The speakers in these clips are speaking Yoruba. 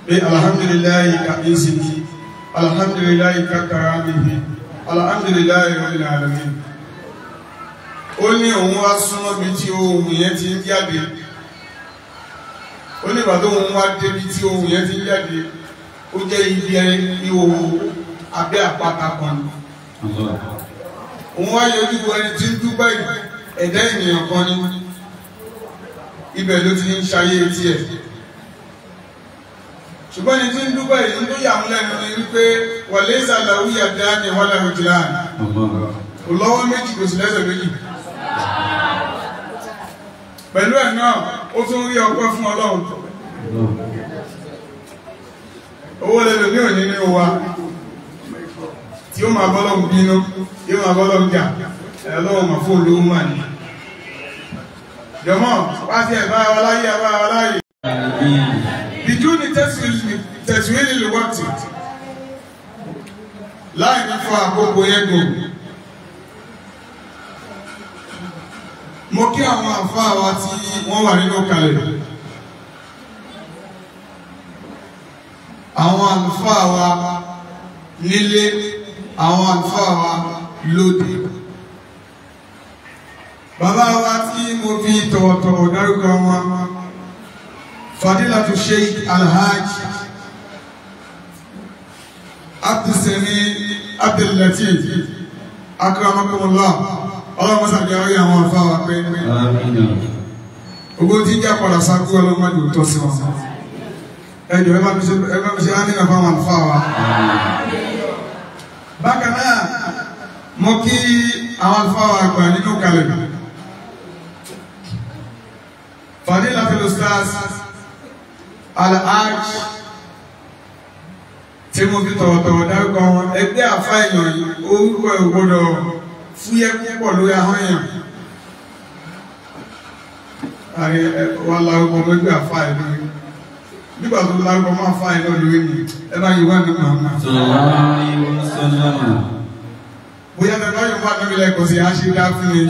pé alhamdulillahi kàbíyèsí alhamdulillahi kàkàràmìhì alhamdulillahi rabbil alamin ó ní òun wá súnmọ́ bí tí ohun yẹn ti ń jáde ó ní ìbàdó òun wá débi tí ohun yẹn ti ń jáde ó jẹ́ ibi ihò abẹ́ àpáta kan ni òun wá yọjú wo ẹni tí ń dúpẹ́ ẹ̀dá ènìyàn kan ni ibẹ̀ ló ti ń ṣayé tiẹ̀ ṣùgbọ́n ẹni tí ń dúpẹ́ yìí tó yà ń lẹ́nu ni wípé wọlé ìsàlàwí àdá ni wọ́n lẹ́nu jìlá kò lọ́wọ́ méjì kò sì lẹ́sẹ̀ méjì pẹ̀lú ẹ̀ náà ó tún rí ọpẹ́ fún ọlọ́run owó lẹ́nu ní òní ní wa tí ó máa bọ́lọ́run bínú yóò máa bọ́lọ́run jà ẹ̀lọ́wọ́ máa fún olówó máa ní jọmọ́ pàṣẹ ẹ̀bá wa láyé ẹ̀bá wa láyé bìjú ni tẹ̀síwìlì lè wọ́tì láì ní fún àkókò yẹn gùn mo kí àwọn àfáà wa tí wọ́n wà nínú kalẹ̀ àwọn àlùfáà wa nílé àwọn àlùfáà wa lóde bàbá wa tí mo fi tọ̀wọ̀tọ̀wọ̀ dárúkọ wọn fadilatu sheikh alhaj abdulsani abdullatif akramakumullah ọlọ́run sàbí ayé àwọn afáwà pẹ́ẹ́pẹ́ ogbó tí já padà sákú ọlọ́mọdé tó sí wọn ẹjọ́ ẹgbẹ́ mi ṣe á nínú fáwọn afáwà bákan náà mo kí àwọn afáwà àgbà nínú kalẹ̀ fadilatul ustaz alhaj tí mo fi tọ̀wọ̀tọ̀wọ̀ dárúkọ wọn ẹgbẹ́ àfá èèyàn yìí orúkọ ìgbọ́dọ̀ fúyẹ́ púpọ̀ lórí ahọ́n èèyàn àrí wà lárúkọ mẹ́gbẹ́ àfá ẹ̀ lórí nígbà tó lárúkọ máa fá ẹ̀ lórí ní ẹ bá yìí wá ní màmá bóyá tẹ bá yìí wá níbi lẹ́kọ̀ọ́ sí àṣẹ dá fún mi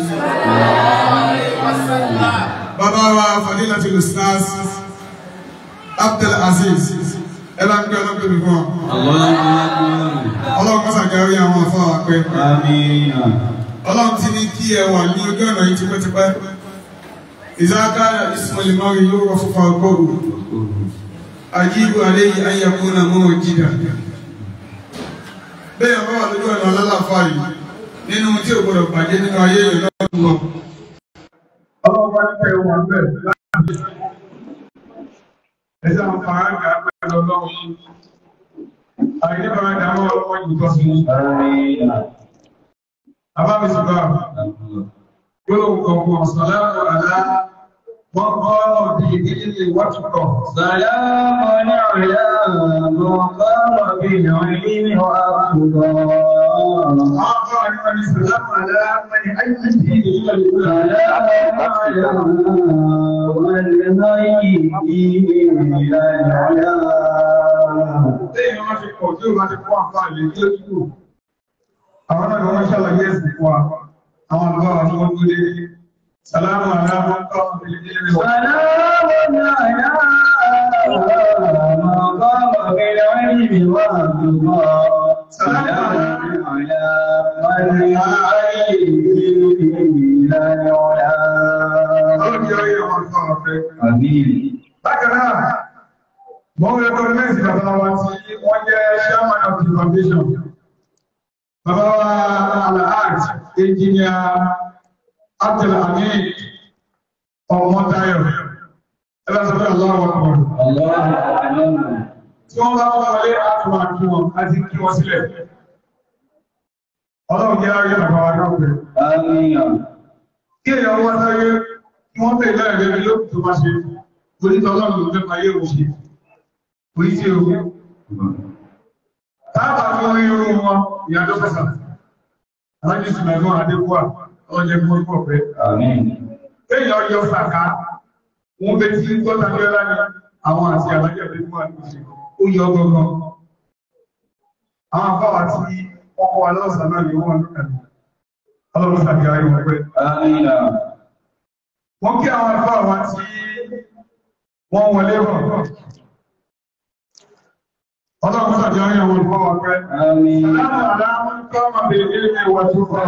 bàbá wa fadilatul ustaz Abdul Aziz ẹ bá ń gbé ọlọ́pẹ́ mi fún ọ. ọlọ́run kọ́sà jẹ́ orí àwọn afọ́ wa pé. ọlọ́run ti ní kí ẹ wà ní ojú ọ̀nà yìí tipẹ́tipẹ́. ìzáká ìsúnmọ̀lì mọ́rin yóò rọ fúnfà ọgọ́rù. àjíìbù alẹ́ yìí ayé kó náà mọ́ jìdá. bẹ́ẹ̀ bá wà lójú ọ̀nà alálàfà yìí nínú tí ò gbọdọ̀ bàjẹ́ nínú ayé yìí lọ́wọ́ ọlọ́run bá ní kẹ́ wọn bẹ́ẹ̀ láti ẹsẹ̀ àwọn fàájà pẹ̀lú ọlọ́run àìní fàájà àwọn ọlọ́wọ́ yìí tọ́ sí abámi sọ̀rọ̀ yóò kọ̀ọ̀kọ̀ sọ̀lámù àlá wọ́n kọ́ ọ̀dí ìdílé wọ́tukọ̀. سلام على من قام بالعلم وأرضى àwọn afọ àyíká ní sọ̀lámù àlá mẹ́ni àyíká ní ìdílé سلام على من هيئ إلى العلا Lẹ́yìn wọ́n ti pọ̀ tí ó bá ti kọ́ àǹfààní ní ojú. Àwọn náà wọ́n ṣàlàyé ẹ̀sìn fún wa. Àwọn àgbà wà fún ọdún lé. Sàlámù aláwọ̀ ń kọ́ ìdílé wọ̀. سلام على من قام بالعلم وأرضى سلام على من هيئ إلى العلا Ọlọ́run yọ iye wọn fún ọ̀fẹ́. آمين Bákan náà, mo ń recognize bàbá wa tí wọ́n jẹ́ chairman of the foundation. Bàbá wa Alhaji Engineer Abdulhamid Ọmọtayọ̀. Ẹ bá sọ pé aláwọ̀ kan. الله أعلم tí wọ́n bá wọ́n wọlé àtúwà kí wọn àti kí wọ́n sílẹ̀. Ọlọ́run jẹ́ ayé bàbá wa náà pẹ̀. آمين Kí èèyàn wọ́n sáyé kí wọ́n tẹ̀ lẹ́rẹ̀ lẹ́rẹ̀ ló tó bá ṣe. Onítọ̀ ọlọ́run ló fẹ́ ayé òun ṣe. Orí tí o. Táàbà fi orí irun wọn ìyàtọ̀ fẹ́sà. Alájí Sùnàgbọ́n Adékúà, ọjọ́ ẹgbẹ́ orí pọ̀ pẹ́. آمين Kéèyàn yọ sàká, wọ́n bẹ tí gbọ́ta ní ọlá ní àwọn àti alájẹ́ Adékúà ní ṣe. Ó yọ gbọ́gbọ́n. Àwọn àbáwà tí ọkọ̀ wa lọ́sàn náà ni wọ́n lùkàlù. Ọlọ́run tàbí ayé wọn pẹ́. آمين Wọ́n kí àwọn àbáwà tí wọ́n wọlé bọ̀. Ọlọ́run sàjọ ayé wọn fọ́ wọn pẹ́. آمين Sàlámù aláàmú kọ́ ọmọ bèèrè nílé ìwà tó kọ́.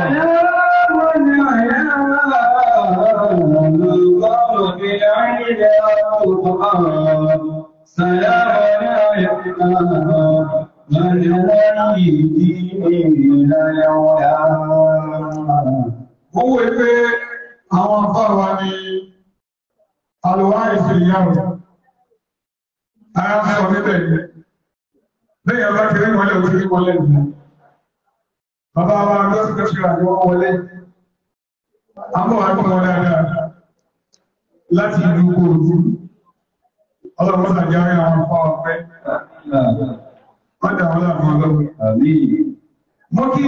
Ó wò pé àwọn afọ́wà ni àlùwá ìsìnyàwó. Ara ń sọ níbẹ̀ ni. Lẹ́yìn ọba kiri wọlé òkiri wọlé nìyí. Bàbá wa lọ́sí kẹ́sì rà ní wọ́n wọlé. Àmọ́ wà gbọ́n wọlé dáadáa láti ìlú Kòròdú. Ọlọ́run sàjá rí àwọn afọ́ ọ̀pẹ́. Wọ́n dà wọ́n láàrín ọlọ́run. Mo kí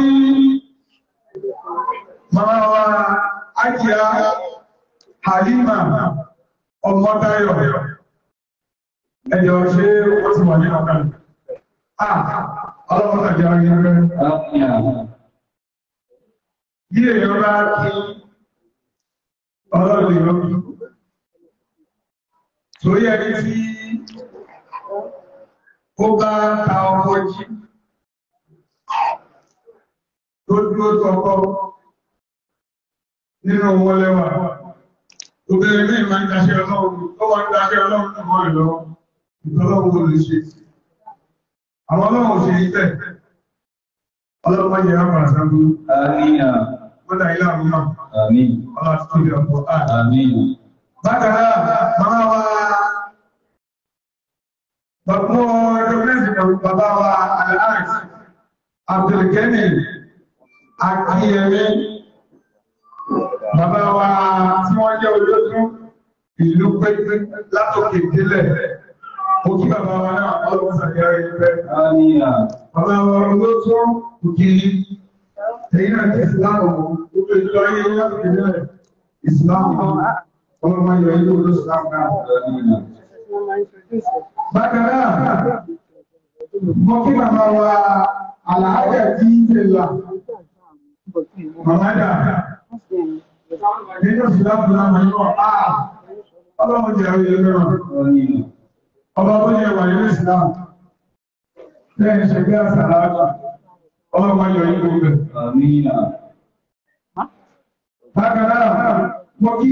máa wa Ájíá Halima Ọmọdáyọ̀. Ẹjọ́ ṣe ó ti wà ní ọ̀kan. Ah, ọlọ́run sàjá rí ọ̀pẹ́. Bí èèyàn bá kí ọlọ́run ìrọ́bí, torí ẹni tí ó bá ta ọkọ̀ jí, tó dúró tọkọ nínú owó lẹ́wà, obìnrin ní ìmọ̀ ìdáṣẹ́ ọlọ́run, ó wọ́n ń dáṣẹ́ ọlọ́run tó mọ́ ìlọ, ìtọ́lọ́run ó lè ṣe. Àwọn ọlọ́run ò ṣe ibẹ̀, ọlọ́run má jẹ́ rápàá sábú, wọ́n dá ilé àwọn náà. Allah tó lè ọ̀pọ̀ ààrẹ. Bákaná, máa wá bàbá ọjọ́gbẹ́sì pẹ̀lú bàbá wa aláàrẹ̀ Abdulgani Akíyẹmí, bàbá wa tí wọ́n jẹ́ olóòtú ìlú pẹ́pẹ́ látòkè délẹ̀. Ó kí bàbá wa náà ọlọ́wọ́ sàgẹ́rẹ́ ìfẹ́. Bàbá wa olóòtú òkè èyí náà ti ìsìláàmù gbogbo ìjọ ayé láti ìrìnlẹ̀ ìsìláàmù ọlọ́mọ ayọ̀ ilé olóò ìsìláàmù náà. Bákanáà, mọ́ kí màmá wa àlàájẹ̀ tí ń ṣe là, màmádà, nínú ìsìláàmù náà mọ̀ yíwọ̀ áà, ọlọ́mọ jẹ́ àwọn ilé mẹ́rọ. Ọba tó yẹ wà nínú ìsìláàmù, lẹ́yìn ṣẹgbẹ́ àsàlájì, ọlọ́mọ ayọ̀ ilé olóò Bákanáà, mo kí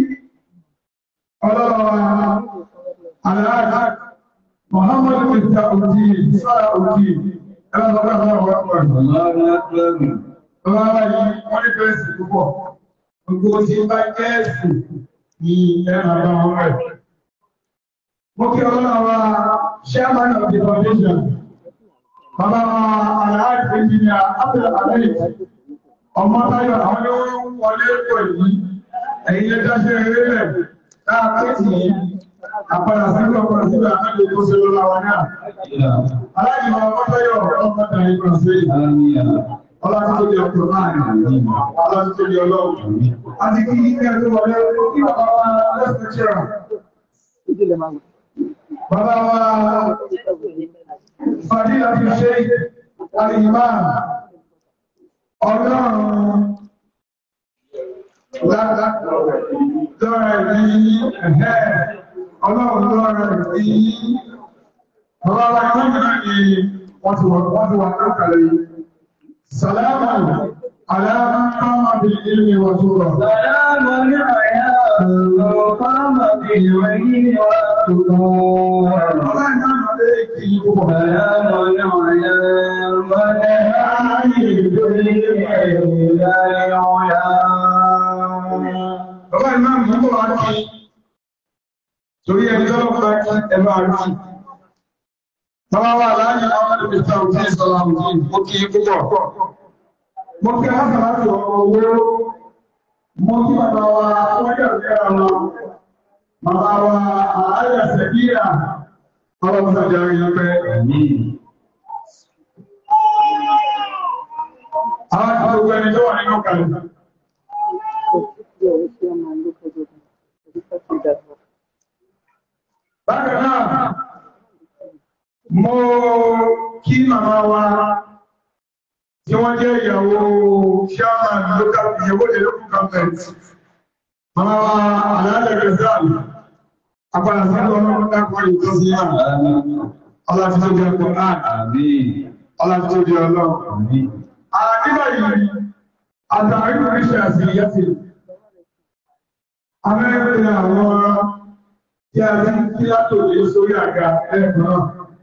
ọlọ́wọ́ aláàjá Muhammadu Mista Oti, Sára Oti, ẹlọ́sọ́gbà ọ̀rọ̀ ọ̀pọ̀ Ọlọ́wọ́ yìí wọ́n ní bẹ́ẹ̀sì púpọ̀. Gbogbo tí bá jẹ́ẹ̀sì ní ẹ̀rọ àwọn rẹ̀. Mo kí ọlọ́wọ́ Chairman of the Foundation, Bàbá Aláàjá Engineer Abdul Alayhi ọmọ táyọ̀ àwọn ní wọ́n wọlé pọ̀ yìí ẹ̀yìn lẹ́jọ́ ṣe eré rẹ̀ láàpẹ́tì yìí àpàdà sílẹ̀ ọ̀pàdà sílẹ̀ àmẹ́lẹ̀ tó ṣe lọ́la wa náà aláìmọ̀ ọmọ táyọ̀ ọmọ tàyí kan sí ọlọ́tí ọkùnrin náà ọlọ́tí ọlọ́run àti kí ní ẹgbẹ́ wọlé kí bàbá wa lẹ́sẹ̀kẹ́rà bàbá wa fàdílà fi ṣe àríyìnmáà Ọlọ́run lọ́rẹ̀ ní ẹ̀hẹ́ ọlọ́run lọ́rẹ̀ ní ọlọ́run ìwọ̀n ní wọ́n ti wà lókàlẹ̀ yìí. Sàlámà aláàmà kọ́mà bí ilmi wà tó rọ̀. Sàlámà ní àyà kọ́mà bí ilmi wà tó rọ̀. Ọlọ́run náà lè kí í púpọ̀. Sàlámà ní àyà Bàbá ìmá mú bọ̀ wá kí torí ẹni tọ́lọ́ bá kí ẹbá rí. Bàbá wà láàrin àwọn ẹgbẹ̀ta òtí ìsọ́lá òtí ó kí púpọ̀. Mo kí láti láti ọmọ owó, mo kí bàbá wa wọ́n yẹ̀ sí ara Bàbá wa ààrẹ sẹ̀kíyà, ọlọ́pàá jẹ́ rí lọ́pẹ́. Àwọn àgbogbo ẹni tó wà nínú kàlẹ̀. Bákan náà, mo kí màmá wa tí wọ́n jẹ́ ìyàwó chairman local ìyàwó the local government. Màmá wa Aláàlẹ̀ Rizal, àpàdà sí ọlọ́run dákọ̀ ìtọ́sí náà. ọlá tí tó di ọkọ̀ Àmín. ọlá tí tó di ọlọ́run. Àmín. Àdíbà yìí, àtàrí oríṣẹ́ àti ìyẹ́sì. Amẹ́rin àwọn tí a ti kí látò lè sórí àga ẹ̀gbọ́n.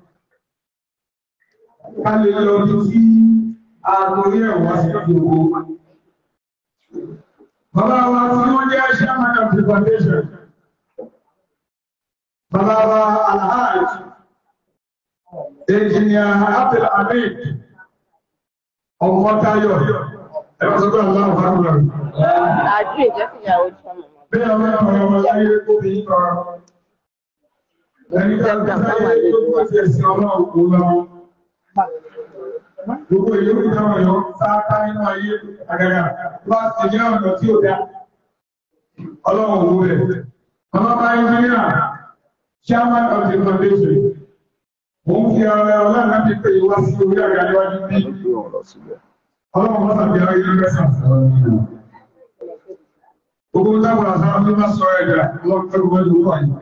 Ká lè lọ bí tí àgbórí ẹ̀wọ̀n sí gbogbo. Bàbá wa tí wọ́n jẹ́ Chairman of the Foundation. Bàbá wa Alhaji, Engineer Abdul Hamid, ọmọ Táyọ̀, ẹ̀rọ sọ́kọ̀ aláwọ̀ fáwọn ọ̀rọ̀. Àjú ìjẹ́ fìyàwó jọ mọ̀mọ́. Bí ọmọ ọmọ ọmọ láyé kó bí kọ́. Ẹni tí a ti sáyé tó kó ti ẹ̀sìn ọlọ́run kó lọ. Gbogbo ìlú ìjọba yọ sáátá nínú ayé àgàgà bá ti jẹ́ ọ̀nà tí ó dá. Ọlọ́run owó rẹ̀. Ọmọ bá ẹnjíníà, chairman of the foundation. Mo ń fi ara ẹ ọlọ́run láti pè wá sí orí àga níwájú bí. Ọlọ́run mọ́ tàbí ayé lọ́sàn. Gbogbo tábà sára ló bá sọ ẹ̀dà lọ́pẹ̀lú wọ́n wà yìí.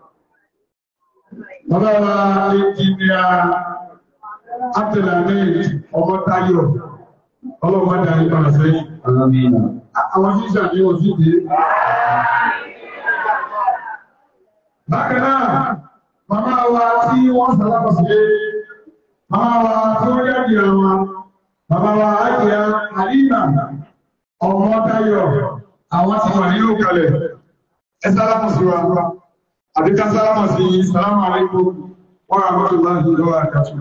Bàbá wa ẹnjíníà Abdulhamid ọmọ Táyọ̀ ọlọ́mọdé àyípadà sẹ́yìn. Àmín. Àwọn tí ìṣàdé wọ́n sí dé. Bákan náà, màmá wa tí wọ́n sàlápọ̀ sí lé, màmá wa tí wọ́n jáde àwọn, màmá wa Ájíà Àlímà ọmọ Táyọ̀, àwọn tí wà nínú kalẹ̀. Ẹ sálápọ̀ sí wa, àbíká sálápọ̀ sí Sàlámù Aláìkùm, wọ́n rà mọ́tò láti lọ́wọ́ àkàtù.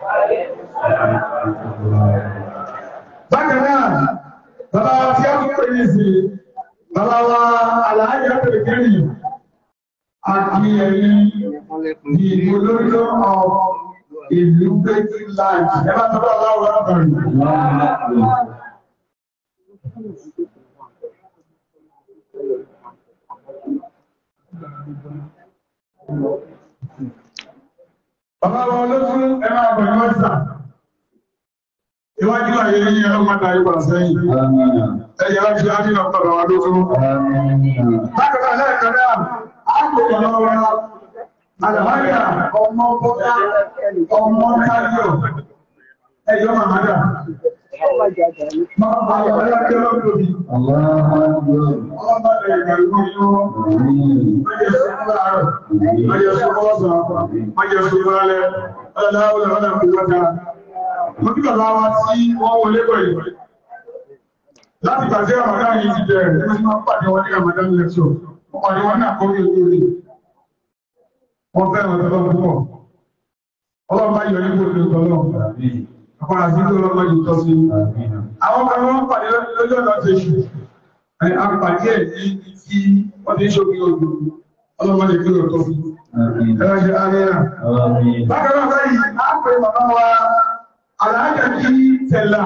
Bákan náà, bàbá wa tí a tún pè ní sí, bàbá wa Àlàájá pèlè kẹ́yìn, àti ẹ̀yìn ní olórílọ́ ọ̀ ìlú Bẹ́tí Láàjì. Ẹ bá tọ́lá aláwọ̀ àbàrì. Bàbá wa olóṣù ẹ máa bọ̀ ní wọ́n sà. Iwájú àyè ní ẹ̀rọ máa darí wà sẹ́yìn. Àmín. Ẹ̀yẹ láti á nínú ọ̀pọ̀lọ̀ wa lóṣù. Àmín. Bákan náà lẹ́ẹ̀kan náà, á kò lọ́wọ́ wa. Àlàmáyà ọmọ bọ́lá ọmọ táyọ̀. Ẹjọ́ màmádà. Máa bá yọ̀ ẹ́ lájọ́ lọ́dọ̀bí. Allahu Akbar. Ọlọ́mọdé ìgbàlúgbò yóò. Àmín. Májẹ̀ sọ́kọ́ láàárọ̀. Májẹ̀ sọ́kọ́ ọ̀sán. Májẹ̀ sọ́kọ́ alẹ́. Ọlọ́láwọ́lá ọ̀nà ìwọ́ta. Mo kí bàbá wa tí wọ́n wọlé bọ̀ yìí. Láti pàṣẹ Ramadan yìí ti bẹ̀rẹ̀, ẹgbẹ́ tí wọ́n pàdé wọn ní Ramadan lecture. Wọ́n pàdé wọn náà kọ́ ní ojú orí. Wọ́n fẹ́ wọn tọ́lọ́ púpọ̀. Ọlọ́run bá yọ nígbò ní ọlọ́run. Àmín. Àpàrà sí tó lọ́mọ yìí tọ́ sí. Àmín. Àwọn kan wọ́n pàdé lójú ọ̀nà ti ṣù. Àpàdé ẹ̀ ní ibi tí wọ́n ti ń ṣòkè odò. Ọlọ́run lè kí ó tọ́ sí. Àmín. Ẹ̀rọ ṣe àríyá. Àmín. Bákan náà báyìí, á pè bàbá wa aláàjẹ̀ kí tẹ̀lá.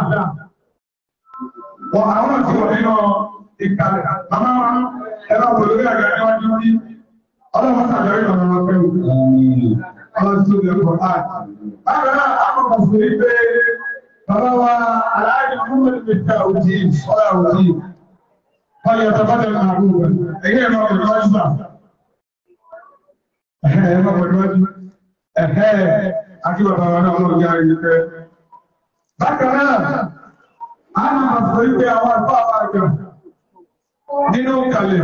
Wọ́n àwọn àti wọ̀ nínú ìkàlẹ̀. Bàbá wa ẹ̀rọ pẹ̀lú àgbà níwájú ní ọlọ́run sàjọ́rí ọ̀nà wọn pẹ̀lú. Àmín. Ọlọ́run tó lè pọ̀ láì. Bákan náà, àkọ́kọ́ sí ní pé bàbá wa aláàjẹ̀ fún mi ní ìta òjì, ọ̀rọ̀ òjì. Wọ́n yẹ tọ́bátẹ̀ àrùn rẹ̀. Ẹ̀yẹ́ ẹ̀rọ pẹ̀lú wájú náà. Ẹ̀hẹ́ ẹ̀rọ pẹ̀lú wájú. Ẹ̀hẹ́ àti bàbá wa náà ọlọ́run yára yìí pẹ́. Bákan náà, a máa sọ wípé àwọn àgbà àgbà nínú kalẹ̀.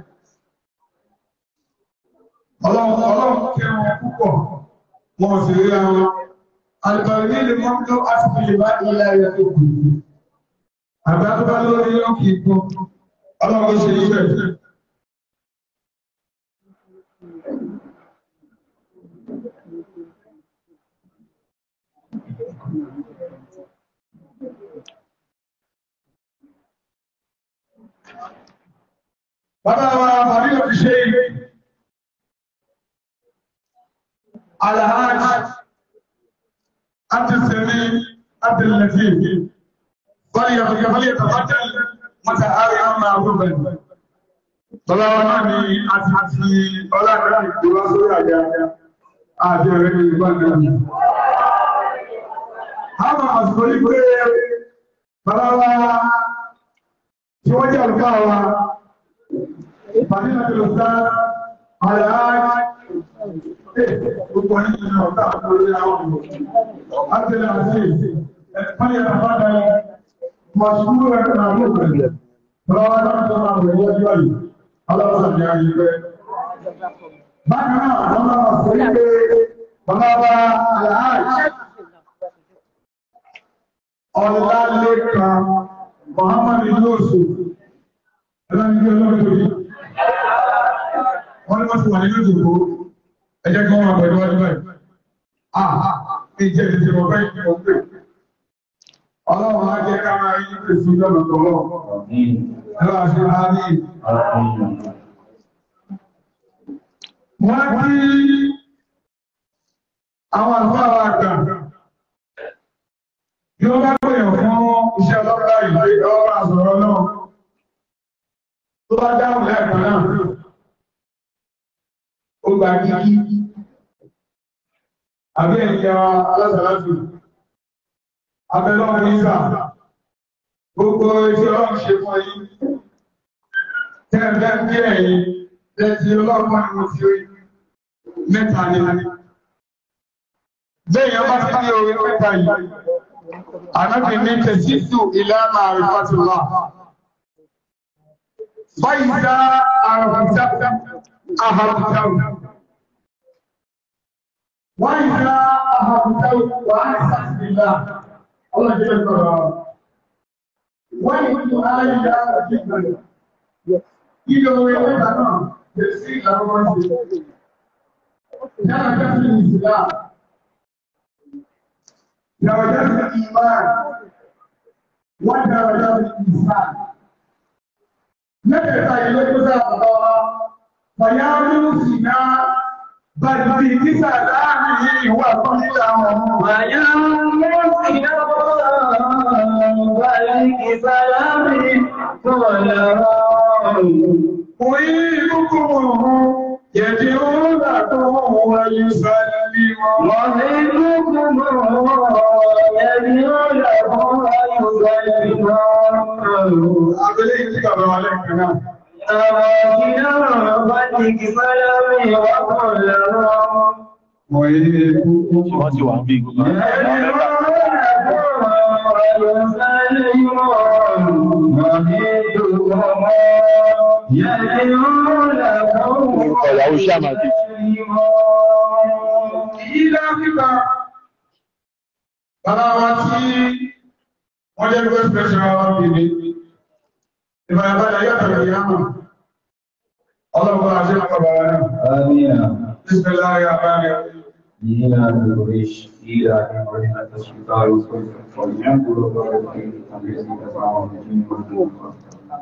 Ọlọ́run ọlọ́run kẹ́ wọn púpọ̀, wọn sì rí àwọn. Àlùbàrí ní ilé mọ́tò àti ìlú bá ilé ayé tó kù. Àgbà tó bá lórí yóò kì í gbọ́. Ọlọ́run ṣe yí bẹ̀. Bàbá wa Fàdí lọ fi ṣe Alhaji Abdulsami Abdullatif. Fọ́lì yàtọ̀ fọ́lì yàtọ̀ fọ́tẹ̀ mọ́ta àrí ọmọ àgbọ̀bẹ̀. Bàbá wa náà ni a ti ti ọlọ́dọ̀ ìgbòrò sórí àjá àti ọ̀rẹ́ ní ìgbà náà. Àwọn àsìkò yìí pé bàbá wa tí wọ́n jẹ́ àlùfáà wa فضيلة الأستاذ الحاج Gbogbo ẹni ní ọ̀tá lórí àwọn ọmọ. A ti lè àti ẹ̀fọ́n yẹn bàbá dáyé. Mọ̀ ṣúgbó ẹ̀kọ́ náà ló bẹ̀rẹ̀. Bọ́lá náà tó máa wẹ̀ wọ́n yọ̀ yìí. Ọlọ́run ní ayé pẹ́. Bákan náà, wọ́n máa sọ wípé bàbá wa àlàájì Ọlálékan Muhammad Yusuf ẹlẹ́ni ọlọ́run tó yìí. Wọ́n ní wọ́n ti wà nínú ìdìbò ẹjẹ́ kí wọ́n máa pẹ̀lú ọdún báyìí. Ah, ìjẹ́ ìdíje mọ̀ báyìí ni mo pè. Ọlọ́run á jẹ́ ká máa yí pèsè ìjọba tọ́lọ́. Ẹlọ́ àti àárí. Wọ́n kí àwọn àlùfáà wa gbà. Bí wọ́n bá pèèyàn fún iṣẹ́ ọlọ́pàá ìgbé ọwọ́ àsọ̀rọ̀ náà, tó bá dáhùn lẹ́ẹ̀kan náà, ó gbà kíkí. Àbí ẹ̀yà alásàlásù, abẹ́lọ́ nígbà, gbogbo iṣẹ́ ọlọ́run ṣe fún yí. Tẹ́ẹ̀bẹ́ kí ẹ̀yìn lẹ́tí ọlọ́pàá ni mo ti rí mẹ́ta ní. Bẹ́ẹ̀yàn bá ti ní orí mẹ́ta yìí. Ànábì ní tẹ̀síṣù ìlànà àrífàtìlá. Fáìsá àrùntà àhàrùntà. Wáìsá àhàrùntà wà ní sàtìlá. Ọlọ́jẹ́ ìgbọ̀rọ̀. Wọ́n yìí tó aláìyá àti ìgbẹ̀rẹ̀. Ìjọ orí mẹ́ta náà lè sí ìlànà wọn ṣe. Yára jẹ́ sí ìsìlá. درجات الإيمان ودرجات الإنسان نبدأ إلى كذا فيا سنا بل في سلامه وقلته ويا مسنا بل سلامه قوله أعيدكم يدعو لكم ويسلم ومنكم يدعو له ويسلم Abẹ́lé ìdí bàbá wa lẹ́ẹ̀kan náà. أراكنا فتك سلامي وقوله Ọ̀yẹ́ Wọ́n ti wà ń bí gbogbo àwọn mẹ́ta. Ọ̀yàwó Ṣàmàdì. Ìlà Áfíríkà, bàbá wa tí wọ́n jẹ́ gbé special wa bèbè, ìbàyàbáyà yàtọ̀ ìyàmà, ọlọ́pàá àti àpàbà wa náà. Amina. Bismillahir Rahmanir Rahim. إلى الريش إلى إبراهيم الشتاء فلينظر الله كيف الذي تسمع الجن والإنس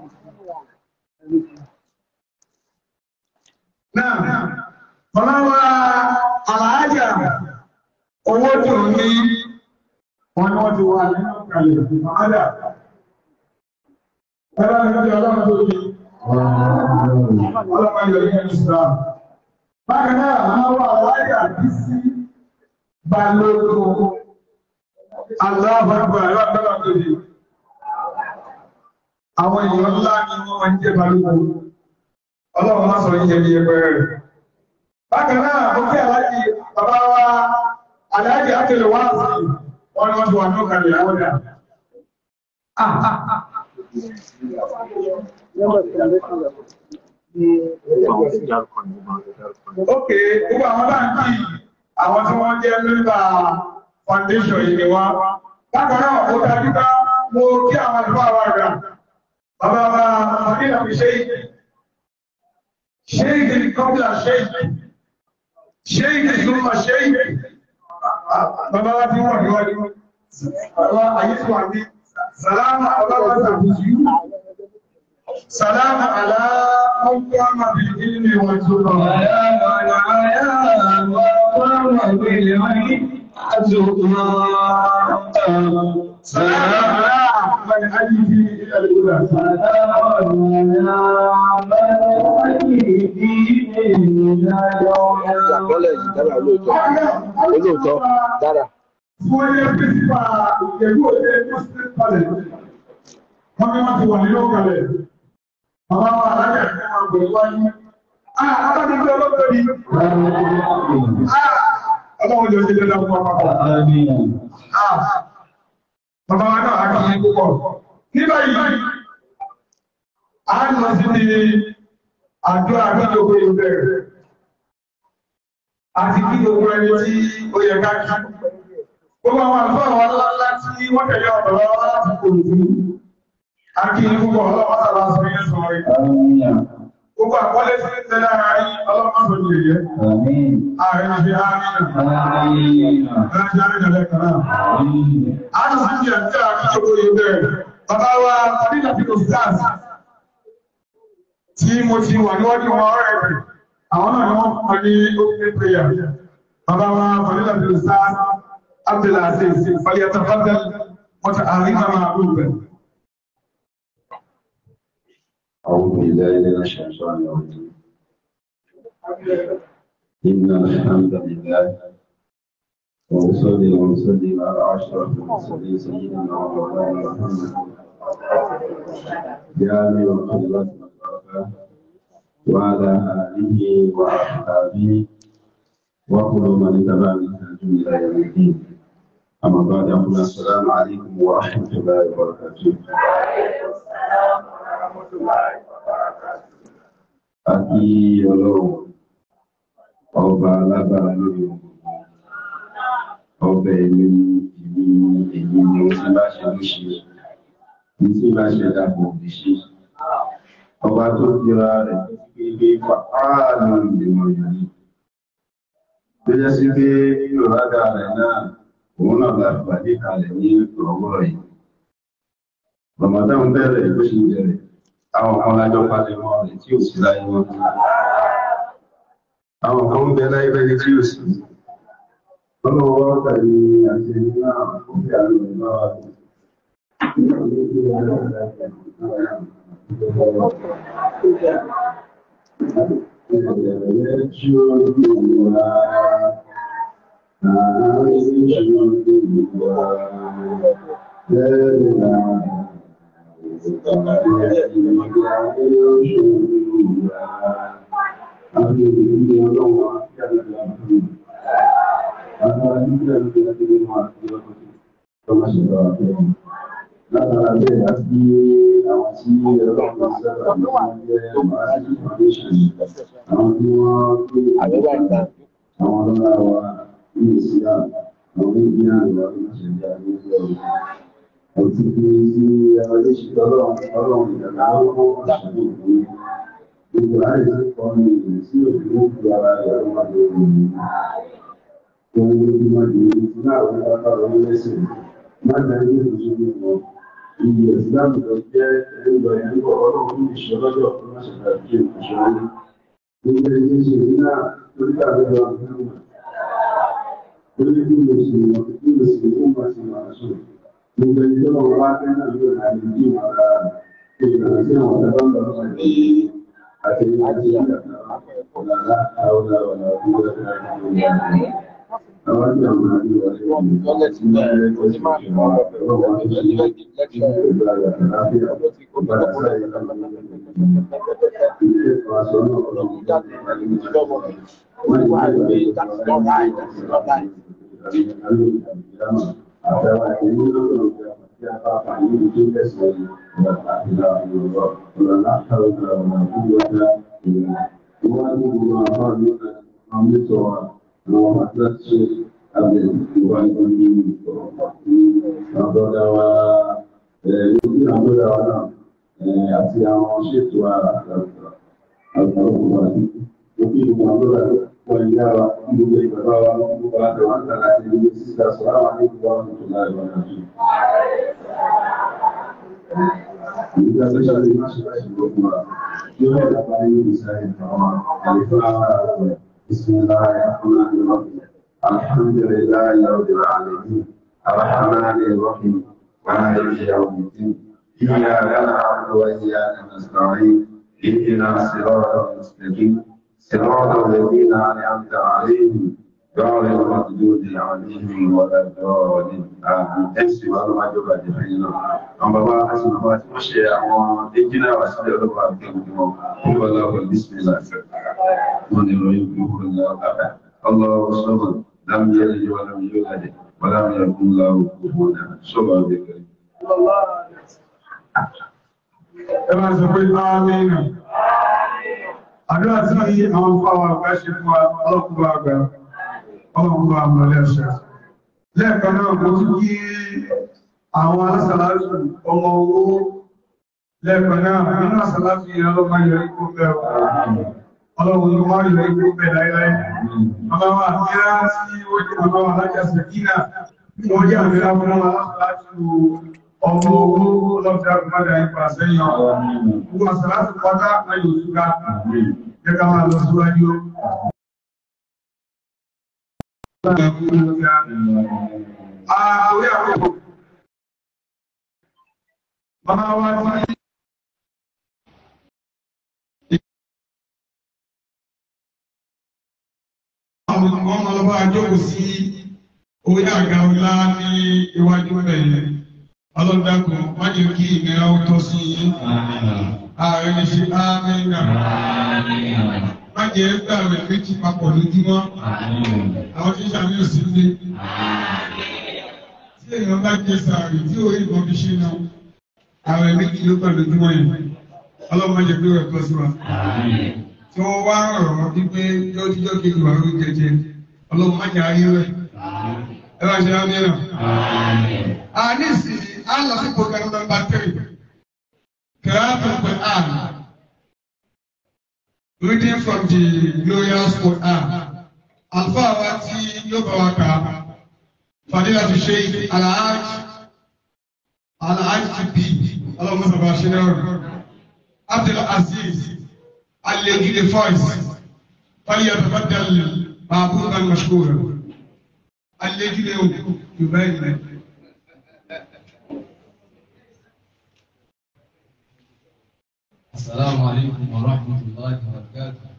Náà, bàbá wa àlàájà owó tó ní wọn ni wọ́n ti wà nínú ìkàlẹ̀ ìfàmádà. Ẹgbẹ́ ìgbẹ́ ọlọ́run tó ní ọlọ́pàá ìlú ìyẹn Islam. Bákan náà, àwọn wà àlàájà bí sí balógun aláàbàgbà ẹ̀rọ àgbẹ́lá tó ní. Àwọn èèyàn ńlá ni wọ́n máa ń jẹ́ balógun. Ọlọ́run má sọ yíyẹ ní ẹgbẹ́ rẹ̀. Bákan náà, ó kí aláàjì bàbá wa aláàjì àtẹlẹ̀ wá sí wọn ni wọ́n ti wà ní òkàlẹ̀ àwọn dà. Ókè, gbogbo àwọn báńkì àwọn tí wọ́n jẹ́ mẹ́ta foundation yìí ni wá. Bákan náà, ó dájú ká mo kí àwọn àlùfáà wa rà. Bàbá wa Fadílà fi ṣe ìdí. شيء قبل شيء شيء ثم شيء bàbá wa tí wọ́n níwájú àwọn àyíkò àmì sàlámù aláwọ̀sàbùsù sàlámù aláwọ̀kọ́ àmàbìlì ní wọ́n tó lọ sàlámù aláwọ̀kọ́ àyíkì ilẹ̀ ìgbà Àkọọ́lẹ̀ yìí dára lóòótọ́. Olóòótọ́ dára. Fún ẹyẹ pírísípà ìgbẹ̀rú òde Muslim College. Wọ́n ní wọ́n ti wà nínú kalẹ̀. Bàbá wa alájà ní wọn gbé wáyé. Ah, abánigbé olóògbé ni. Ah, ọlọ́run jọ ṣe dandan fún ọmọ kan. Ah, bàbá wa náà á kí yín púpọ̀. Ní báyìí, a ń lọ sí ní àjọ àgbàlógbé ìbẹ̀rẹ̀. Àti kí gbogbo ẹni tí ó yẹ ká kí. Gbogbo àwọn àlùfáà àwọn aláńlá tí wọ́n tẹ̀lé ọ̀dọ̀ lọ́wọ́ láti kò ní. A kí yín púpọ̀ ọlọ́wọ́ sábà sọ yẹn sọ rí. Gbogbo àkọlé sí ń tẹ́lá ara yín ọlọ́pàá sọ ní èyẹ. Ààrẹ ń fi ààrẹ náà. Ẹ̀rẹ́ jẹ́ àrẹ́jẹ̀ lẹ́kàn náà. A ń sì jẹ́ tí a kí gbogbo yìí bẹ̀rẹ̀. Bàbá wa Fadílà Fíkò Stars tí mo ti wà níwájú wọn ọ̀rẹ́ rẹ̀. Àwọn náà ni wọ́n kọ́ ní opening prayer. Bàbá wa Fadílà Fíkò Stars Abdulaziz Falyatafaddal mọ́ta àríkà máa rú bẹ̀. أعوذ بالله من الشيطان الرجيم إن الحمد لله ونصلي ونسلم على أشرف المرسلين سيدنا ومولانا محمد جامع الخيرات والبركات وعلى آله وأصحابه وكل من اتبع منهج إلى يوم الدين أما بعد أقول السلام عليكم ورحمة الله وبركاته Àti ọlọ́run, ọba alágbára lórí ohun gbogbo, ọba ẹni ìlú èyí ni ó ti bá ṣe ló ṣe, ní tí bá ṣe dàpọ̀ òbí ṣe. Ọba tó dira rẹ̀ tó fi gbé pàáàlú ìgbìmọ̀ yìí. Tó jẹ́ sí pé nínú rádà rẹ̀ náà, òun náà la pàdé kalẹ̀ ní ọ̀wọ́rọ̀ yìí. Ramadan bẹ̀rẹ̀ ló ṣe bẹ̀rẹ̀ àwọn kan lájọ́ pàdé mọ́ rẹ̀ tí ò sí láyé wọn àwọn kan ń bẹ láyé bẹ́ni tí ò sí ọlọ́wọ́ wá pẹ̀lú àti ẹni náà ó fi àrùn ẹ̀ máa wà Thank you. Látara bẹ́ẹ̀ àti àwọn tí ọlọ́pàá sábà ní wọ́n jẹ́ Màásì Foundation, àwọn tí wọ́n gbé àwọn ọlọ́lá wa ní ìsìlá, àwọn ìgbé àrùn àwọn ìṣẹ̀lẹ̀ àwọn ìṣẹ̀lẹ̀ àti bí sí ọdún ṣe ọlọ́run ọlọ́run ìdàgbà lọ́wọ́ àṣàlẹ̀ ìwé. Gbogbo àìsí kan ní ìrìn sí òfin ó fi ara rẹ̀ wà lórí ìlú ohun ojúmọ́ di ti náà wọ́n bá lọ lẹ́sìn má dájú ìṣòro wọn iye ìsìláàmù lọ jẹ́ ẹgbẹ́ ẹ̀ńkọ́ ọlọ́run ní ìṣọ́ lọ́jọ́ fún àṣàkà bí ìṣòro gbogbo ẹni ṣe ní náà lórí àbẹ̀rẹ̀ ọ̀gbìn lórí bí mo sì mọ̀ bí mo sì mú ma sì máa sùn gbogbo ẹni tó lọ́wọ́ wá fẹ́ náà yóò náà ní bí wọn ra ìlànà sí àwọn ọ̀dọ́ ń bọ̀ sí àti àti ìgbà ọ̀làlá àwọn ọ̀làwọ̀là ọ̀gbìn àwọn tí àwọn àti ìwọ̀sẹ̀ wọn tí wọ́n rẹ̀ kọ́ sí ìṣẹ̀wọ̀n ọlọ́wọ́ tó ṣe ní ìgbà àlàáfíà ọba àṣà ìlànà ilé ìfọ̀sọ náà ọlọ́wọ́ tó ṣe ní ìgbà wọ́n ti wá ìgbà àtàwọn ìlú lọ́dọ̀ tí a bá fà ní ìlú tẹ̀sán ìgbà àti ìlànà ìrọ̀lọ́ ọ̀làlá àtàwọn ìlànà ìgbà wọ́n á ní gbogbo àwọn àmì àwọn mẹ́tọ̀ wa àwọn àtúnṣe abẹ ìwà ìgbọ̀nyí àbọ̀dá wa lórí àbọ̀dá wa náà àti àwọn ṣètò àgbàgbà àgbàgbà òkè ìgbà àbọ̀dá wọn ìyá wa gbogbo ìgbàgbà wa gbogbo àgbà wọn tàbí àti ìlú sísá sọ̀rọ̀ àwọn àdéhùn wa tó láì wọn náà. Ìgbà tó ṣàlẹ̀ máa ṣe láì gbogbo wa yóò rẹ̀ lápá nínú ìsáyẹ̀ àwọn àlefà àgbẹ̀. بسم الله الرحمن الرحيم الحمد لله رب العالمين الرحمن الرحيم مالك يوم الدين إياك نعبد وإياك نستعين اهدنا الصراط المستقيم صراط الذين أنعمت عليهم غير المغضوب عليهم ولا الضالين آمين ẹ̀sìn wa ló máa jọba jẹ fẹ́yìn náà àwọn bàbá àti bàbá tí wọ́n ṣe àwọn ẹnjìnà wà sílẹ̀ ọlọ́pàá àgbẹ̀wò wọn wọ́n bá láwọn bísímìlà fẹ́ wọn ni ìròyìn gbogbo ní ọ̀gá ọlọ́wọ́ sọ́mọ̀ lámì yẹn lè wà lámì yóò lájẹ wọ́n lámì yẹn fún láwọ́ gbogbo náà sọ́mọ̀ àgbẹ̀kẹ́ ẹ máa sọ pé ámìnà àdúrà tí àwọn fáwọn àgbà ṣe fún wa ọlọ́kùnrin àgbà ọlọ́kùnrin àmọ́ lẹ́ṣẹ̀ lẹ́ẹ̀kan náà mo tún kí àwọn alásàlásù ọmọ owó lẹ́ẹ̀kan náà nínú àsàlásù yẹn ọlọ́mọ yọ ikú bẹ́ẹ̀ ọlọ́run ló máa yọ ikú bẹ́ẹ̀ láíláí ọlọ́wọ́ àmìrá tí ó jẹ́ ọlọ́wọ́ alájàsẹ̀ kínà wọ́n jẹ́ àmìrá fún ọmọ alásàlásù ọmọ owó ọlọ́dà gbọ́dà ipa sẹ́yìn ọ̀rọ̀ gbogbo àsàlásù pátá ayò ìṣúra gẹ́gẹ́ máa lọ síwájú Àwẹ́ àwẹ́ Màmá wa tí àwọn ọmọ ọlọ́bá àjọ́kù sí orí àga ọlá ní iwájú bẹ̀yẹ. Ọlọ́dàkùn, má jẹ́ kí ìnira ó tọ́ sí ààrẹ ní ṣe ámẹ́nà. Má jẹ́ gbàrẹ̀ méjì papọ̀ lójúmọ́ àwọn tí sàmì òsì ń lé. Tí èèyàn bá jẹ sàárì tí orí ìbọn fi ṣe náà, àwọn méjì ló pẹ̀lú ojúmọ́ yẹn. Ọlọ́mọ jẹ pé ẹ̀kọ́ sí wa. Tí wọ́n wá rọ̀ wọ́n wípé lọ́jọ́ kejì wà lórí jẹjẹ. Ọlọ́mọ jẹ ayé rẹ̀. Ẹ bá ṣe rámi náà. A ní ìsìn, a lọ sí program number three. Kìláàtù Quran. Reading from the glorious Quran. Alfa wa tí yóò bá wa kà á. Fàdílà ti ṣe Alhaj Alhaj ti bí ọlọ́mọ sábà ṣe náà rẹ̀. Abdul Aziz Alegi the voice. Fali yatabaddal ma'budan mashkura. Alegi the Yorùbá ìlẹ̀. السلام عليكم ورحمة الله وبركاته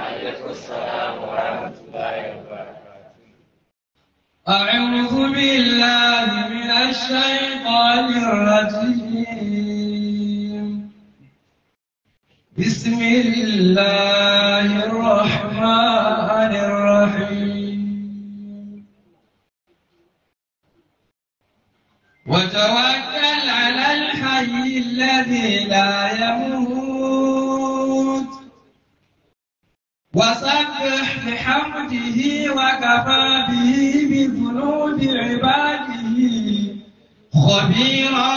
أعوذ بالله من الشيطان الرجيم بسم الله الرحمن الرحيم وتوكل على الحي الذي لا يموت وسبح بحمده وكفى به بذنوب عباده خبيرا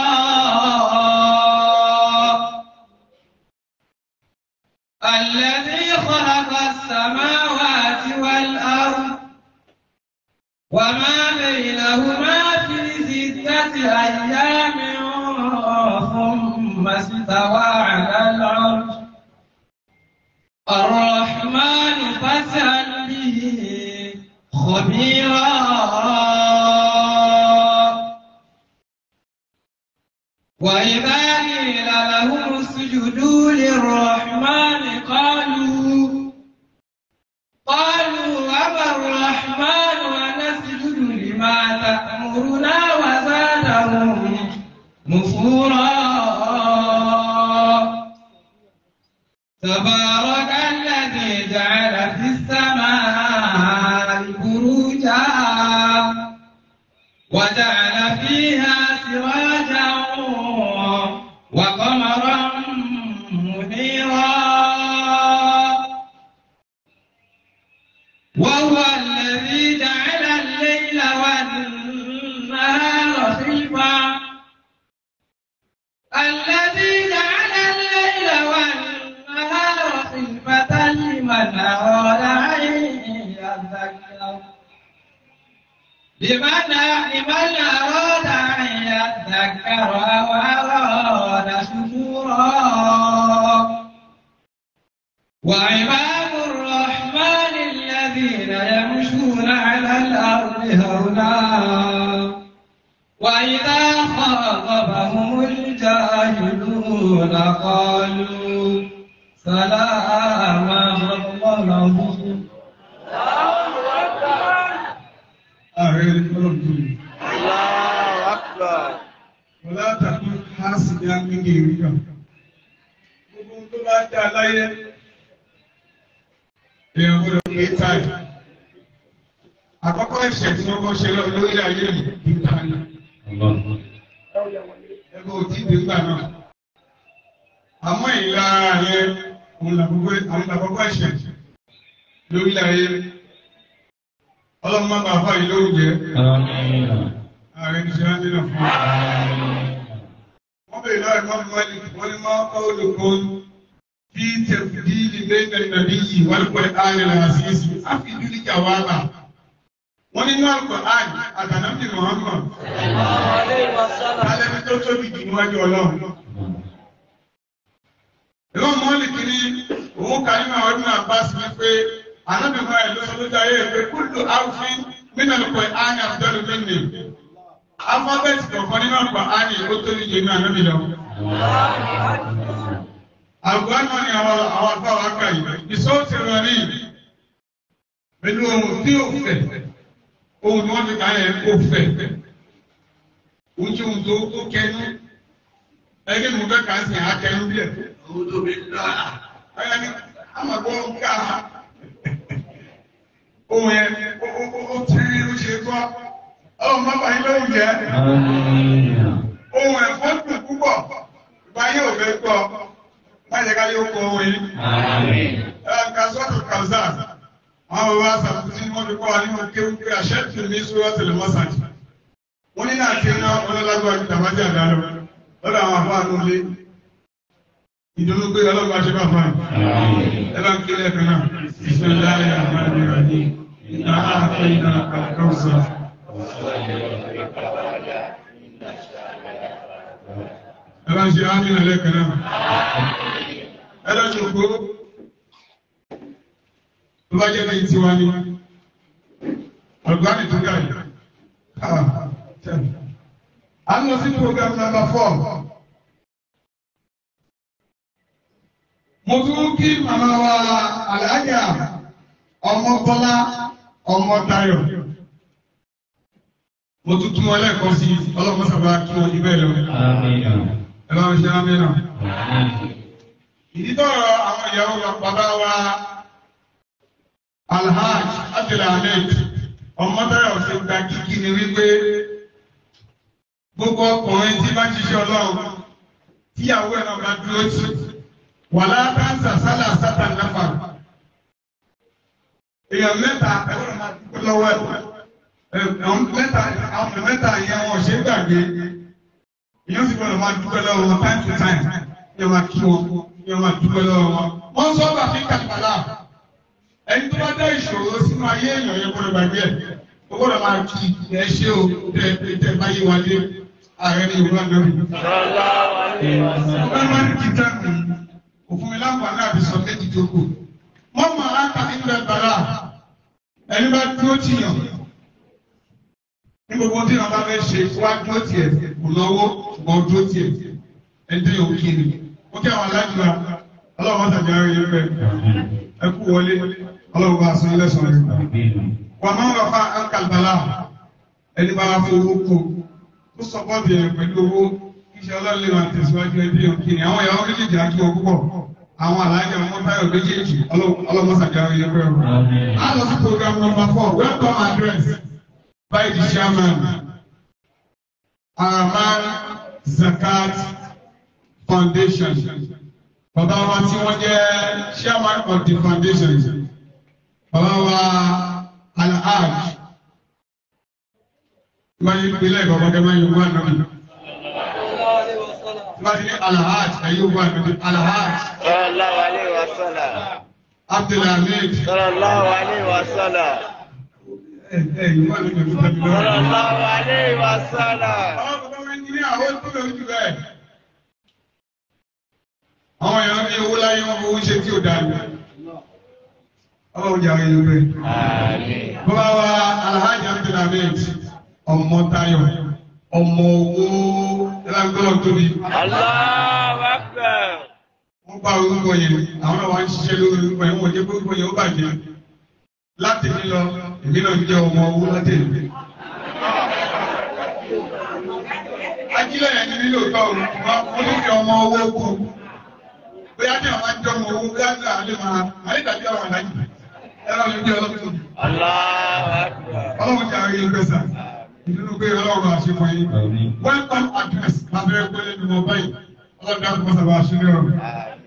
الذي خلق السماوات والأرض وما بينهما في ستة أيام ثم استوى على العرش الرحمن فاسأل به خبيرا وإذا قيل لهم اسجدوا للرحمن قالوا قالوا وما الرحمن ونسجد لما تأمرنا وزادهم نفورا تبارك الذي جعل في السماء بروجا وجعل فيها سراجا وقمرا منيرا وهو الذي جعل الليل والنهار خلفا الذي جعل الليل والنهار خلفة لمن أراد أن يذكر لمن لمن أراد أن يذكر أو أراد شكورا وعباد الرحمن الذين يمشون على الأرض هونا وإذا خاطبهم الجاهلون قالوا سلاما الله ọlọ́run tó yẹ. Allahu Akbar. Wọ́n látàkùn láàsì ní agbègbè ìrìkà. Gbogbo ohun tó bá dá láyé, èèyàn gbọ́dọ̀ pé táì. Àkọ́kọ́ ẹ̀ṣẹ̀ tí wọ́n kọ́ ṣe lọ lórí ayé yìí kí n ta ni. Ẹgbẹ́ òtí ti gbà náà. Àmọ́ ìlara yẹn, òun làkọ́kọ́ ẹ̀ṣẹ̀ lórí ayé. Ọlọ́run má bàa fà yìí lóúnjẹ. Ààrẹ ti ṣe rántí náà fún wa. Wọ́n bèèrè lọ́rẹ̀ mọ́ mọ́lì wọ́n ní máa kọ́ olùkọ́ bí tẹ̀fìdìlì lẹ́gbẹ̀ẹ́ ìnàbí yìí wọ́n pẹ̀ ààrẹ àṣíṣì àfihàn jàwábà. Wọ́n ní náà kọ̀ áàdì àtànábì Muhammad. Alẹ́bí tó tóbi jù níwájú Ọlọ́run. Ìwọ́n mọ́lì kìíní òun kà nínú àwọn ọdún Abbas ní pé ànábì máa ẹ̀ lọ́sọ lójú ayé pé kúlù áwùfín nínú ẹ̀kọ́ ààrẹ àbúdọ́lù mẹ́rin alifábẹ́ẹ̀tì kọ̀ọ̀kan nínú ọ̀pọ̀ ààrẹ ó tó níje ní ànábì lọ. àgbà náà ni àwọn àwọn afọ àwọn aka yìí ìsọ́ọ̀tì rẹ̀ ní pẹ̀lú ohun tí ó fẹ̀ ohun tí wọ́n ti kà yẹn ó fẹ̀ ohun tí ohun tó tó kẹnu ẹgbẹ́ mi fẹ́ kà á sìn akẹnu bí ẹ̀ ohun tó bí dá ẹ̀yà ni àmàgbọ́ ń ká ohun yẹn ó tẹ́ ó ṣe gbọ́ ọlọ́run má bàa yín lóhùn jẹ́. ohun ẹ̀fọ́ dùn púpọ̀ báyé ò fẹ́ gbọ́ má jẹ́ ká yóò kọ ohun yìí. ẹ̀ka sọ́tò kàzá àwọn bàbá àṣàkùsí ni wọ́n fi kọ́ wa nínú kéwù pé àṣẹ tù ní sọ́wọ́ tẹ̀lé mọ́sàgì. wọ́n ní náà ti ná ọlọ́lágbá ju tàbátì àdálọ́ lọ́dọ̀ àwọn àbá àánú lé. ìdùnnú pé ọlọ́gbà ṣe bá fún wa. ẹ bá ń kí lẹ́ẹ̀kan náà. bismillahir rahmanir rahim. inna a'tainaka al-kawthar. Ẹ bá ń ṣe ámìnà lẹ́kàn náà. Ẹ lọ sí òkú. Tó bá jẹ́ bí tiwa ni. Ọ̀gbáni tó gàrí. A ń lọ sí program number four. Mo tún kí màmá wa Àlàájá ọmọ Bọ́lá ọmọ Táyọ̀ mo tún tún wọn lẹ́ẹ̀kan sí ọlọ́pàá sábà kí wọn jù bẹ́ẹ̀ lọ. ẹ bá wọn ṣe ámì náà. ìdí tọrọ àwọn ìyàwó bàbá wa alhaj abdulhamid ọmọdéyà ọ̀sẹ̀ gba kíkí ni wípé gbogbo ọkùnrin tí bá ń ṣiṣẹ́ ọlọ́run tíyàwó ẹ̀ náà bá dúró tì wàlá káńsà sálà sátà náfà èèyàn mẹ́ta ẹ̀rọ máa dúpẹ́ lọ́wọ́ ẹ̀ àwọn mẹ́ta àwọn mẹ́ta yẹn wọn ṣe gbàgbé èèyàn sì gbọ́dọ̀ máa dúpẹ́ lọ́wọ́ wọn time to time yẹn máa kí wọn yẹn máa dúpẹ́ lọ́wọ́ wọn. wọ́n sọ bá fi kàtàlà ẹni tó bá dá ìṣòro sínú ayé èèyàn yẹn gbọ́dọ̀ gbàgbé ẹ̀ ó gbọ́dọ̀ máa kí ẹ ṣé o tẹ tẹ báyé wa dé ààrẹ ní ìwúrọ̀ lórí. ọ̀gá máa ń kí tẹ́kù òfin mi láǹfààní àti sọ méjì tó kù. wọ́n máa ń ta ilẹ̀ bàrà ẹni bá dúró tìyàn ní gbogbo tí wọn bá fẹ́ ṣe wá dúró tiẹ̀ kò náwó ṣùgbọ́n dúró tiẹ̀ ẹni yóò kí ni ó kí àwọn alájùlá ọlọ́run bá tàbí ara yẹn rẹ̀ ẹ kú wọlé ọlọ́run bá aṣọ ẹlẹ́sàn rẹ̀ wà máa ń wà fún àkàlùbálà ẹni bá wà fún owó kù ó sọpọ́ọ̀tì ẹ̀ pẹ̀lú owó iṣẹ́ ọlọ́run lè máa tẹ̀síwájú ẹni yóò kí ni àwọn ìyàwó méjèèjì á kí wọn púpọ̀ àwọn alájà ọmọ táyọ̀ méjèèjì ọlọ́run bá tàbí ara yẹn rẹ̀ á lọ sí program number four welcome address by the chairman, Araman Zakat Foundation. Bàbá wa tí wọ́n jẹ́ chairman of the foundation. Bàbá wa Alhaj. Wọ́n yí ìpínlẹ̀ ìbọ̀bọ̀ kẹ́ máa yí wọ́n náà. Wọ́n ti ní Alhaj ẹ̀yí wọ́n náà. Alhaj. Sallallahu alaihi wasallam. Abdulhamid. Sallallahu alaihi wasallam. Ẹ̀yí wọ́n náà. Sallallahu alaihi wasallam. Àwọn bàbá wọn ní àwọn tó lè jù bẹ́ẹ̀. Àwọn èèyàn ní owó láyé wọn fowó ṣe tí ò dáa ní. Ọba òjò àwọn èèyàn bẹ́ẹ̀. Bàbá wa Alhaji Abdulhamid ọmọ Táyọ̀ ọmọ owó ẹlẹ́gbẹ́rún tóbi. Allahu Akbar. Wọ́n bá orúkọ yẹn, àwọn náà wá ń ṣiṣẹ́ lórí orúkọ yẹn, wọ́n jẹ́ pé orúkọ yẹn ó bàjẹ́. Láti ní lọ, èmi náà jẹ́ ọmọ owó láti èmi. kílẹ̀ yẹn ní nílò tọ́ òun mo ní fi ọmọ owó kú bóyá ní àwọn àjọ ọmọ owó bóyá ní àlè máa àlè tàbí àwọn àlàyé ẹ̀rọ ló jẹ́ ọlọ́run ọlọ́run ti àárín ẹgbẹ́ sà nínú pé ọlọ́run àṣepọ̀ yìí welcome address lábẹ́rẹ́ pé lẹ́nu wọn báyìí ọlọ́run dákú mọ́sà bá aṣọ lérò.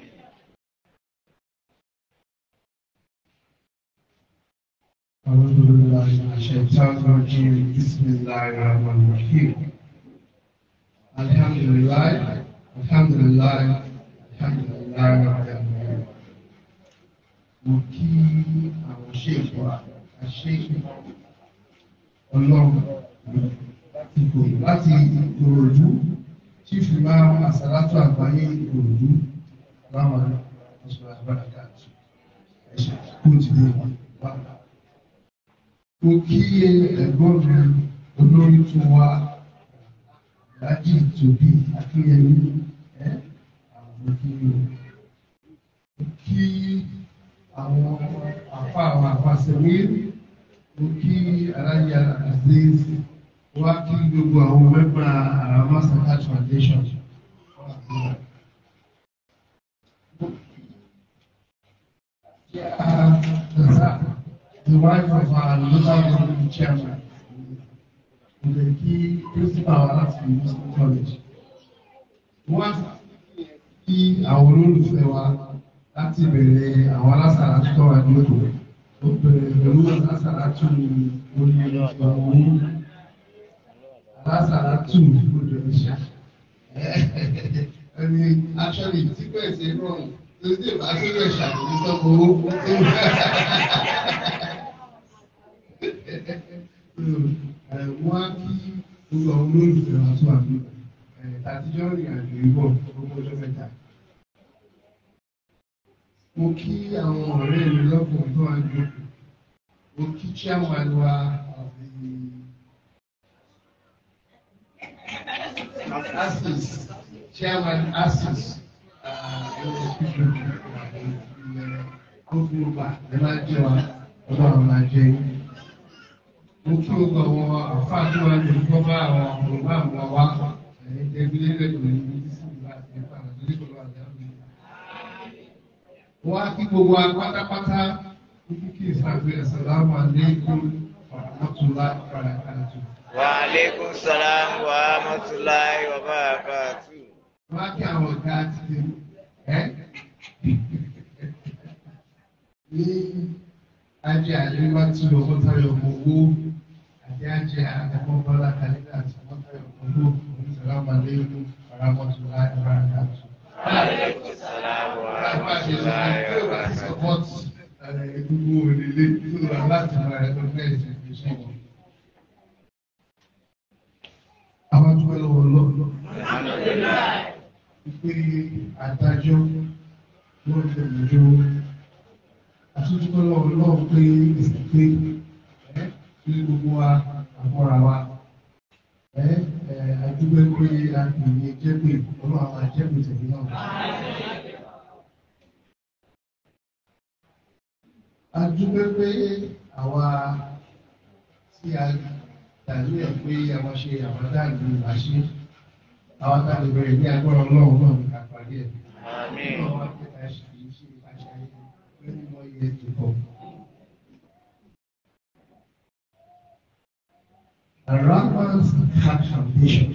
أعوذ بالله من الشيطان الرجيم بسم الله الرحمن الرحيم الحمد لله الحمد لله الحمد لله رب العالمين mo kí àwọn ṣèkọ àṣeyìn ọlọ́run ipò láti ìkòròdú tí fi máa àsàlátù àgbáyé ìkòròdú láwọn ọ̀ṣọ́ àgbàdàkà ẹ̀ṣẹ̀ kó ti lè wà mo kí ẹ̀gbọ́n mi olórí tó wá ìdájí tòbí akínyẹmí ẹ àwọn kí o mo kí àwọn àfa àwọn àfàsẹ̀wé mo kí aláya aziz wá kí gbogbo àwọn mẹ́fà àràmà saka foundation. Yeah, the wife of our local government chairman, the key principal láti Muslim college. Wọ́n kí àwọn olólùfẹ́ wa láti bẹ̀rẹ̀ àwọn alásàrà tó wà ní òkú. Ó bẹ̀rẹ̀ pẹ̀lú alásàrà tù orí ìgbàwó. Alásàrà tù ojú ìṣà. Ẹni actually tí kò ẹ̀ ṣe rọrùn tó dé bá sílẹ̀ ṣàkóso sọ́kò owó wọ́n á kí gbogbo àwọn olólùfẹ́ wa tó wà ní àtijọ́ rìn àjò ìbọ̀ gbogbo ọjọ́ mẹ́ta. Mo kí àwọn ọ̀rẹ́ mi lọ́kùnrin tó wà ní òkú. Mo kí chairman wa ASIS chairman ASIS gbogbo ọgbà ẹ máa jẹ wa ọlọ́run máa jẹ yín mo kí o gbọ́ àwọn àfáàdé wa lè gbọ́ bá àwọn ọ̀rọ̀ àwọn wa ẹ̀yìn tẹ́gbẹ́lẹ́ lẹ́gbẹ̀ẹ́ ní ibi tí ìgbà àti ẹ̀fà àti ìgbà àti àmì. wọ́n á kí gbogbo wa pátápátá kíkí kí ìsàgbé assalamu alaikum wa rahmatullahi wa barakatuh. Wa alaikum salam wa rahmatullahi wa barakatuh. wọ́n á kí àwọn ọ̀gá ti ẹ́ ní ajé àdéhùwátì ọmọtayọ owó àti ajé àkọ́kọ́lá kàlídà àti ọmọtayọ owó onísàlámà lẹ́yìn paramọ́tòlá ìbárakáàtù. Àwọn àṣẹṣe àti ìwà ti sọpọ́tì gbogbo òrìlé tó wà láti máa ẹ̀rọ fẹ́ẹ̀ ṣe fi ṣe wọn. Àwọn tó wẹ́lẹ̀ wọ lọ́wọ́. Ìpè àdájọ́ ló ń tẹ̀lé jọ àtúntò lọ́wọ́ lọ́wọ́ pé ìsìnkú ẹ́ ní gbogbo wa àmọ́ra wa ẹ́ ẹ́ àdúgbò pé a kì í jẹ́ pé ọlọ́run àwọn àjẹ́pè tẹ̀lé náà. àdúgbò pé àwa tí a dàbí ẹ̀ pé àwọn ṣe àwọn dáàbò àṣẹ àwọn tá a lè bẹ̀rẹ̀ ní agbára ọlọ́run náà ní ká parí ẹ̀. Àmín. Ọlọ́run wá pé ká ṣe kì í ṣe àṣà yẹn many more years to come. The Ramban's Heart Foundation.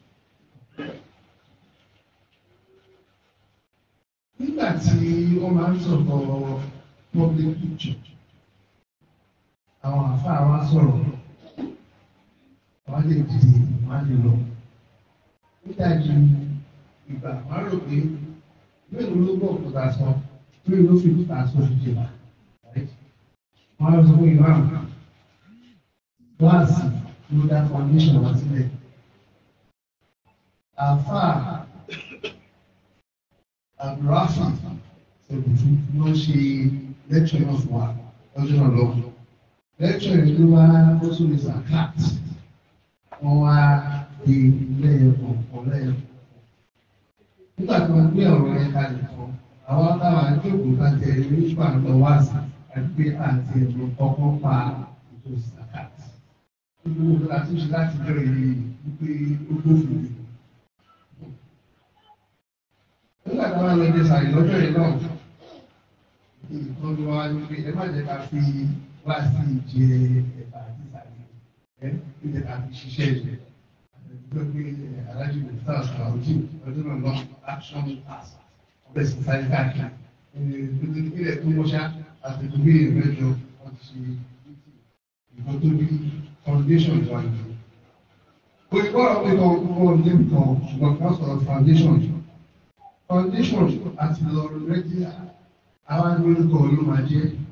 Nígbà tí wọ́n máa ń sọ̀rọ̀ public picture, àwọn àfáà wa sọ̀rọ̀, wọ́n lè dìde, wọ́n lè lọ. Nígbàjú ìgbà wọ́n rò pé mélòó ló gbọ́ òkúta sọ lórí ló fi kúta sọ fi jẹ wọ́n lọ sọ fún ìlú àmì kíláàsì ló dá foundation wá sílẹ̀. àfáà àbúráfà ṣèbùtù ló ṣe lẹ́tọ̀ náà fún wa lọ́jọ́ náà lọ́wọ́. lẹ́tọ̀ yìí ló wá ó tún lè sàkáàt wọ́n wá di lẹ́yìn kọ̀ọ̀kan lẹ́yìn kọ̀ọ̀kan. nígbà tí wọ́n gbé ọ̀rọ̀ yẹn kalẹ̀ fún àwọn táwọn àjọkùn bá tẹ nípa lọ wá sí àti pé àti ẹ̀rọ kọ́kọ́ pa ètò sàkáàt. gbogbo nǹkan àti ṣe láti bẹ̀rẹ̀ yìí wípé ó gbófin nígbà tí wọ́n lọ jẹ sàyè lọ́jọ́ yìí náà nǹkan tó wá ní pé ẹ má jẹ́ ká fi wá sí ìjẹ ẹ̀bà àti sàyè ẹ ẹ jẹ́ ká fi ṣiṣẹ́ ìjẹ àtẹ̀jọ́ pé alájú lè fà sàràwùjì ọdún náà lọ action pass ọbẹ̀ sì sáré káàkiri ilẹ̀ tó mọ́ṣá àtẹ̀jọ́ pé ìrẹ́jọ wọ́n ti ṣe nǹkan tó bí foundation wà nìyẹn. Òyìnbó àwọn ọmọ ìkọ̀ ọ̀gbọ́n ní nǹkan ṣùgbọ́n ká sọ̀rọ̀ foundation foundation àti lọ rẹ́gíà àwọn agbórúkọ ló máa jẹ́